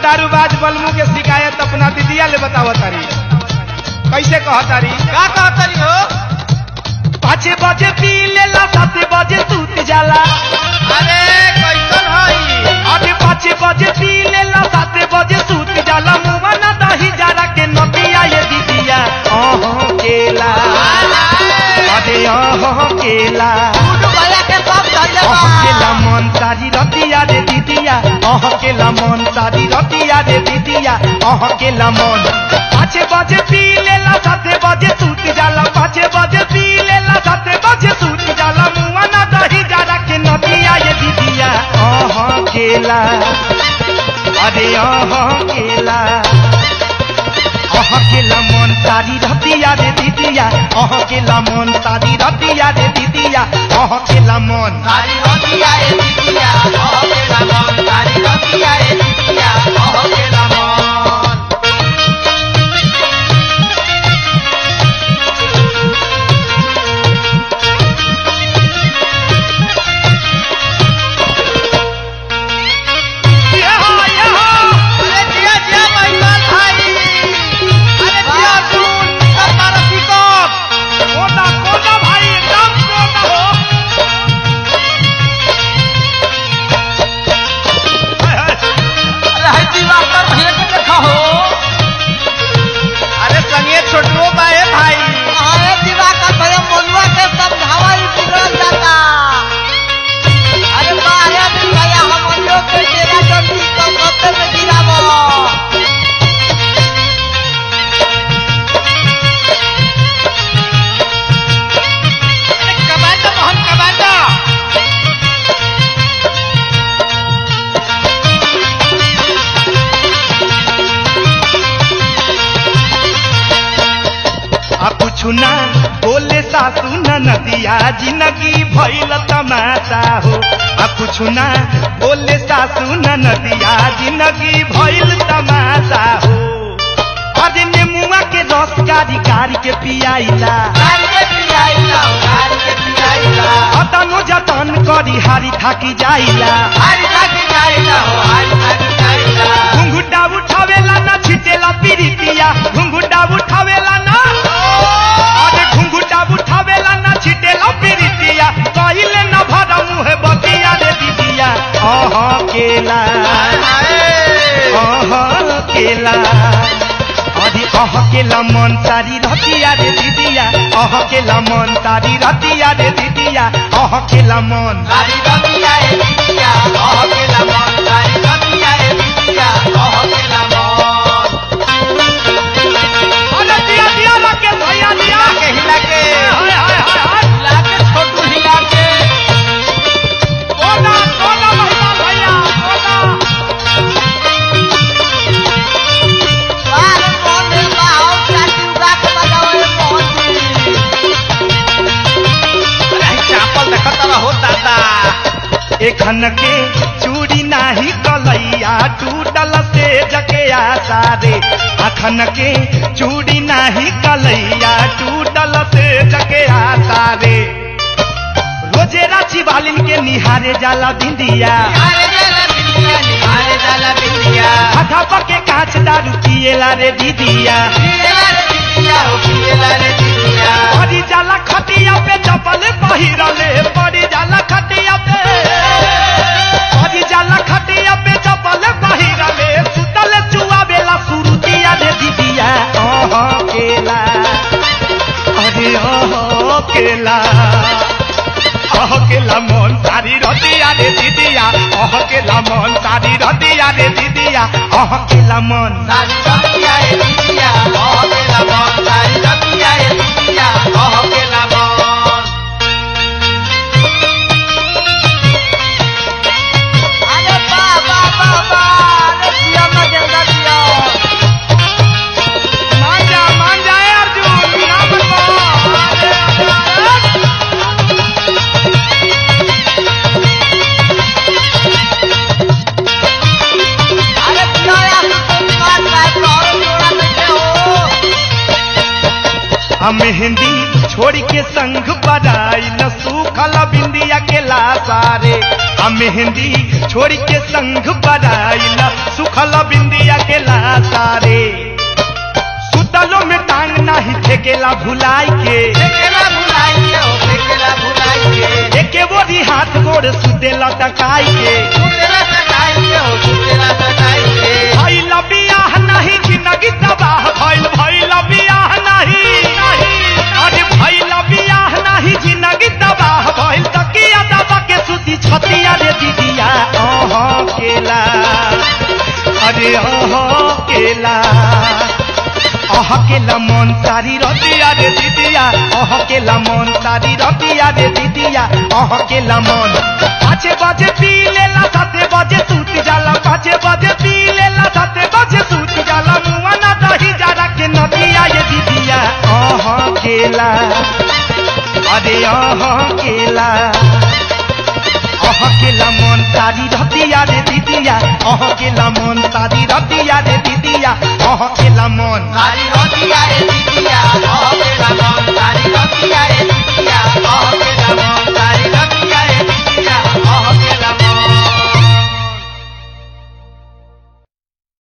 दारूबाज बलमू के शिकायत अपना दीदिया ले बताव तारी कैसे कह तारी का कहतरी हो पाँच बजे पी लेला सात बजे सूत जाला अरे कैसन हई अरे पाँच बजे पी लेला सात बजे सूत जाला मुआ ना दही जरा के नदिया ये दीदिया ओहो केला अरे ओहो केला गुड्डू भैया के सब धन्यवाद ओहो केला मन सारी रतिया रे दीदिया ओहो केला मन सारी रतिया रे दीदिया ओहो केला मन पाँच बजे पी लेला सात बजे सूत जाला पाँच बजे पी लेला सात बजे सूत जाला मुआ ना दही जरा के नदिया ये दीदिया ओहो केला अरे ओहो केला अह केला मन सारी रतिया रे दीदिया अह केला मन सारी रतिया रे दीदिया अह केला मन सारी रतिया ए दीदिया ओह केला मन सारी रतिया ए दीदिया ओह केला मन यहाँ, यहाँ। अरे जिया जिया महिमान भाई अरे जिया सुन निकल मारा पिकअप कोना, कोना भाई, एकदम कोना हो। हाय, हाय। अरे है दिवाकर भैया के देखा हो अरे संगे छोटुओ बाए भाई अरे दिवाकर भैया मनुआ के समझावा ही बिगड़ जाता अरे बारे दिन भैया हम लोग के तेरा जल्दी कम कपड़े में गिरावो अरे कमांडो मोहन कमांडो आ कुछु ना बोले सासू न नदिया जिंदगी भइल तमाशा हो आ कुछु ना बोले सासू न नदिया जिंदगी भइल तमाशा हो अरे नेमुआ के रस कारी कारी के पियाइला गाड़ी के पियाइला गाड़ी के पियाइला अतनो जतन करी हारी थाकी जाइला हारी थाकी जाइला हो हारी थाकी जाइला घुंघुटा उठावेला ना छिटेला पीरितिया घुंघुटा उठावेला ना अरे घुंघुटा उठावेला ना छिटेला पीरितिया कहिले न भरा मुहे बतिया रे दीदिया अह केला अह केला अरे अह केला मन सारी रतिया रे दीदिया अह केला मन सारी रतिया रे दीदिया अह केला मन गाड़ी रतिया ए दीदिया ओह केला मन गाड़ी रतिया ए दीदिया ओह केला मन अरे दिया दिया लगे भैया दिया हिला के हिला के हाय हाय हाय हाय हिला के छोटू हिला के कोना कोना महिमा भैया कोना बाहर कौन है बाहर चाची उगा के बजाओ ए मोहती अरे चापल देखत रहो दादा एखन के चूड़ी नाही कलैया टूटल से जके आशा रे अखन के चूड़ी नाही कलैया टूटल से जके आशा रे रोजे राची बालिन के निहारे जाला बिंदिया अरे जाला बिंदिया निहारे जाला बिंदिया आधा पके कांच दारू पिएला रे दीदिया पिएला रे बिंदिया हो पिएला रे बिंदिया पड़ी जाला खटिया पे चपल पहिरले पड़ी जाला खटिया पे पड़ी जाला खटिया पे चपल पहिरले सुतल चुआ बेला सुरुतिया रे दीदिया ओह केला अरे ओह केला ओह केला मन सारी रतिया रे दीदिया ओह केला मन सारी रतिया रे दीदिया ओह केला मन सारी रतिया ए दीदिया ओह केला मन सारी रतिया ए दीदिया ओह केला मन अरे बा बा बा बा अरे पिया में देवदा पिया मान जा मान जाए अर्जुन ना बनवा अरे अरे अरे पिया यार तुम बात बात करो आ मेहंदी छोड़ के संग बजाई न सूखल बिंदिया के लासारे आ मेहंदी छोड़ के संग बजाई न सूखल बिंदिया के लासारे सुतलो में टांग नाही फेकेला भुलाई के फेकेला भुलाई के हो फेकेला भुलाई के एके बोरी हाथ गोड़ सुतेला टकाई के सुतेला सटाई के हो सुतेला सटाई के भइल बियाह नहीं जिंदगी तबाह भइल भइल बियाह नहीं अरे भइल बियाह नहीं जिंदगी तबाह भइल तकिया दबा के सुती छतिया रे दीदिया ओह केला अरे ओह केला अह केला मन सारी रतिया रे दीदिया अह केला मन सारी रतिया रे दीदिया अह केला मन पाँचे बजे पी लेला साते बजे सूत जाला पाँचे बजे पी लेला साते बजे सूत जाला मुआ ना दही जारा के नदिया ये दीदिया अह केला अरे अह केला अह केला मन सारी रतिया रे दीदिया अह केला मन सारी रतिया रे दीदिया अह केला मन सारी